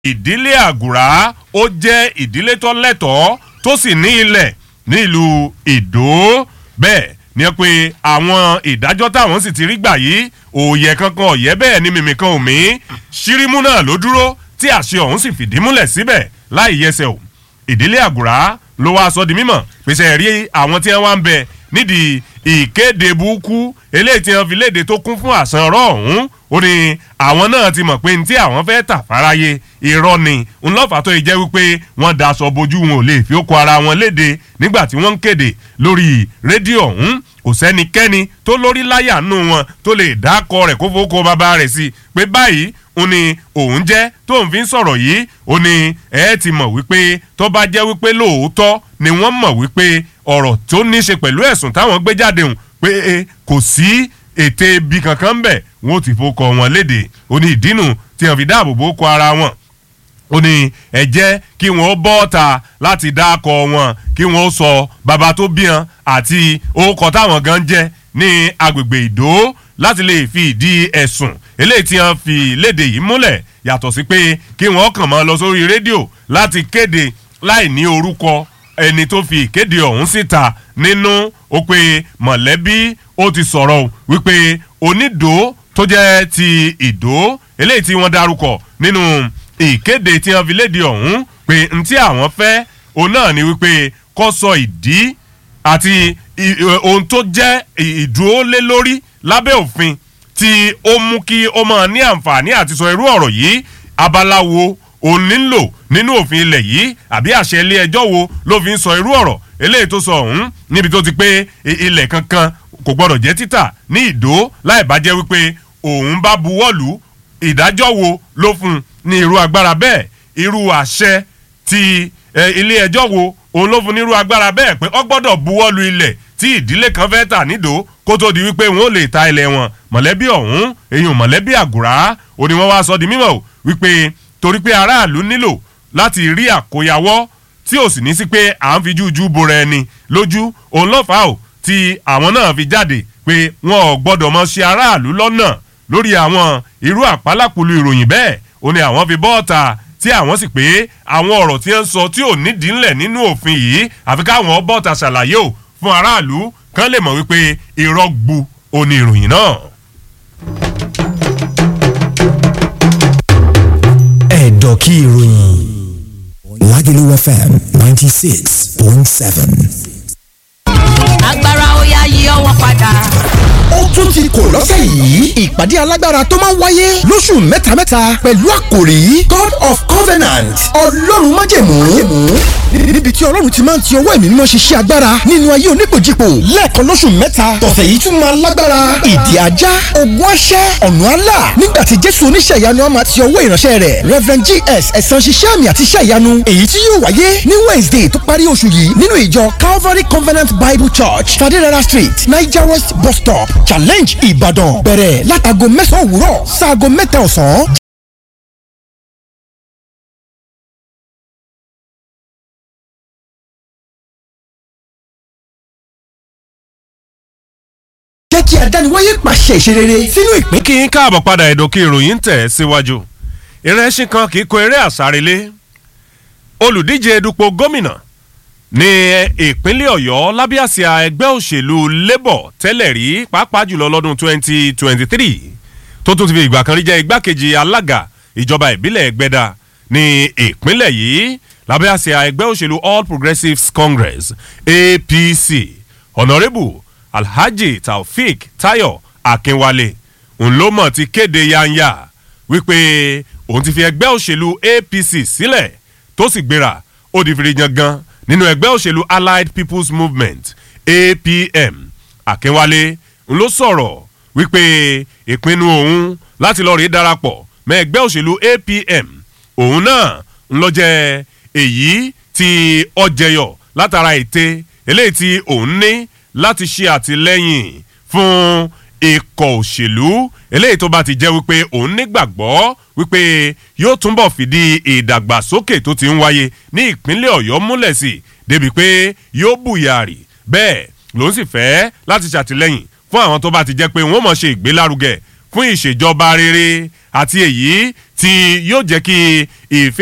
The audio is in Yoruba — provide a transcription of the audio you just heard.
ìdílé àgùrá ó jẹ́ ìdílé tó lẹ́tọ̀ọ́ tó sì ní ilẹ̀ nílùú ìdó bẹ́ẹ̀ ni pé àwọn ìdájọ́ táwọn sì ti rí gbà yìí òòyẹ kankan ọ̀yẹ́ bẹ́ẹ̀ ni mímì kan ò mí ṣírímù náà ló dúró tí àṣẹ ọ̀hún sì fìdí múlẹ̀ síbẹ̀ láì yẹsẹ̀ o ìdílé àgùrá ló wá sọ di mímọ̀ pèsè rí àwọn tí wọ́n wá ń bẹ nídìí ìkéde burúkú eléyìí tí wọ́n fi léde tó kún fún àṣàn ọ̀rọ̀ ọ̀hún ó ní àwọn náà ti mọ̀ pé ní tí àwọn fẹ́ tà fáráyé irọ́ ni ńlọ́fà tó yẹ jẹ́ wípé wọ́n daṣọ bojú wọn ò lè fi ó kọ ara wọn léde nígbà tí wọ́n ń kéde lórí rédíò ọ̀hún kò sẹ́nikẹ́ni tó lórí láyà nù wọn tó lè dákọ rẹ̀ kó fowó bàbá rẹ̀ sí pé báyìí ó ní òun jẹ́ tó ń fi ń sọ̀rọ̀ yìí ó ní ẹ ti mọ̀ wípé tó bá jẹ́ wípé lóòótọ́ ni wọ́n mọ̀ wípé ọ̀rọ̀ tó ní ṣe pẹ̀lú ẹ̀sùn táwọn gbé jáde hùn pé kò sí ète ibi kankan bẹ̀ wọn ò ti fokọ̀ wọn léde ó ní ìdínú tí wọn fi dáàbò bò kọ ara wọn ó ní ẹ jẹ́ kí wọ́n bọ́ ta láti dákọ̀ wọn kí wọ́n sọ bàbá tó bí wọn àti orúkọ táwọn gan jẹ́ ní agbègbè ìdó láti lè fi ìdí ẹ̀sùn eléyìí tí wọ́n fi léde yìí múlẹ̀ yàtọ̀ sí pé kí wọ́n kàn máa lọ sórí rédíò láti kéde láì ní orúkọ ẹni tó fi ìkéde ọ̀hún síta nínú ó pé mọ̀lẹ́bí ó ti sọ̀rọ̀ wípé onídòó tó jẹ́ ti ìdó eléyìí tí wọ́n dárúkọ nínú ìkéde tí wọ́n fi léde ọ̀hún pé ntí àwọn fẹ́ òun náà ni wípé kó sọ ìdí àti ohun tó jẹ́ ìdúró lé lórí lábẹ́ òfin tí ó mú kí ó máa ní àǹfààní àti sọ irú ọ̀rọ̀ yìí abala wo òun nílò nínú òfin ilẹ̀ yìí àbí àṣẹ ilé ẹjọ́ wo ló fi ń sọ irú ọ̀rọ̀ eléyìí tó sọ ọ̀hún níbi tó ti pé ilẹ̀ kankan kò gbọ́dọ̀ jẹ́ títà ní ìdó láì bá jẹ́ wípé òun bá buwọ́lù ìdájọ́ wo ló fún un ní irú agbára bẹ́ẹ̀ irú àṣẹ ti ilé ẹjọ́ wo òun ló fún ní irú agbára bẹ́ẹ̀ pé ó gbọ́dọ̀ buwọ́lù ilẹ̀ tí ìdílé kan fẹ́ tà nídò kó tó di wípé wọn ò lè ta ilẹ̀ wọn mọ̀lẹ́bí ọ̀hún èyàn mọ̀lẹ́bí àgùrá ó ní wọ́n wá sọ di mímọ̀ wípé torí pé aráàlú nílò láti rí àkóyawọ́ tí ò sì ní sí pé à ń fi jújú bora ẹni lójú òun lọ́fà ó tí àwọn náà fi jáde pé wọn ò gbọ́dọ̀ mọ ṣe aráàlú lọ́nà lórí àwọn irú àpálápùlù ìròyìn bẹ́ẹ̀ ó ní àwọn fi bọ́ọ̀ta tí àwọn sì pé àwọn ọ̀rọ̀ tí ń sọ tí ò nídìí ńlẹ̀ nínú òfin yìí àfi káwọn bọ́ọ̀ta ṣàlàyé ò fún aráàlú kán lè mọ̀ wípé irọ́ gbu òní ìròyìn náà. ẹ̀dọ̀ kí ìròyìn Lagelu FM ninety six point seven. agbára ó yá yí ọwọ́ padà. ó tún ti kò lọ́sẹ̀ yìí ìpàdé alágbára tó máa ń wáyé lóṣù mẹ́tamẹ́ta pẹ̀lú àkòrí God of Covenant ọlọ́run májẹ̀mú níbi tí ọlọ́run ti máa ń ti ọwọ́ ẹ̀mí mímọ́ ṣiṣẹ́ agbára nínú ayé onípòjìpò lẹ́ẹ̀kan lóṣù mẹ́ta tọ̀sẹ̀ yìí tún máa lágbára ìdí ajá ogun aṣẹ́ ọ̀nà àlà nígbà tí jésù oníṣẹ́ ìyanu á máa ti ọwọ́ ìránṣẹ́ rẹ̀ Reverend GS ẹ̀sán ṣiṣẹ́ àmì àti iṣẹ́ ìyanu èyí tí yóò wáyé ní Wednesday tó parí oṣù yìí nínú ìjọ Calvary Covenant Bible Church Fadirara Street Niger West bus stop challenge Ìbàdàn bẹ̀rẹ̀ látago mẹ́sàn-án òwúrọ̀ sáago mẹ́ta ọ̀sán. jẹ́ kí adániwáyé pàṣẹ ìṣerere sínú ìpín. kí n káàbọ̀ padà ẹ̀dọ̀kí ìròyìn tẹ̀ síwájú ìrẹsìn kan kì í kó eré àsárelé olùdíje dupò gómìnà ní ìpínlẹ̀ ọ̀yọ́ lábẹ́ àsíá ẹgbẹ́ òṣèlú labour tẹ́lẹ̀ rí pàápàá jùlọ lọ́dún 2023 tó tún ti fi ìgbà kan rí jẹ́ igbákejì alága ìjọba ìbílẹ̀ ẹgbẹ́dà ní ìpínlẹ̀ yìí lábẹ́ àsíá ẹgbẹ́ òṣèlú all progressives congress apc honourable alhaji taofik tayo akínwálé ńlọmọ ti kéde yanya wípé òun ti fi ẹgbẹ́ òṣèlú apc sílẹ̀ tó sì gbéra ó di fìrí yangan nínú ẹgbẹ́ òṣèlú allied people's movement apm akínwálé ń ló sọ̀rọ̀ wípé ìpinnu òun láti lọ́ọ́ rí darapọ̀ mọ́ ẹgbẹ́ òṣèlú apm òun náà ń lọ jẹ́ èyí tí ọjẹyọ látara ète eléyìí tí òun ní láti ṣe àtìlẹ́yìn fún ikọ̀ òṣèlú eléyìí tó bá ti jẹ́ wípé òun nígbàgbọ́ wípé yóò túnbọ̀ fìdí ìdàgbàsókè tó ti ń wáyé ní ìpínlẹ̀ ọ̀yọ́ múlẹ̀ sí débi pé yóò bùyàrì bẹ́ẹ̀ lòun sì fẹ́ láti ṣàtìlẹ́yìn fún àwọn tó bá ti jẹ́ pé wọ́n mọ̀ ṣe ìgbélárugẹ fún ìṣèjọba rere àti èyí tí yóò jẹ́ kí ìfẹ́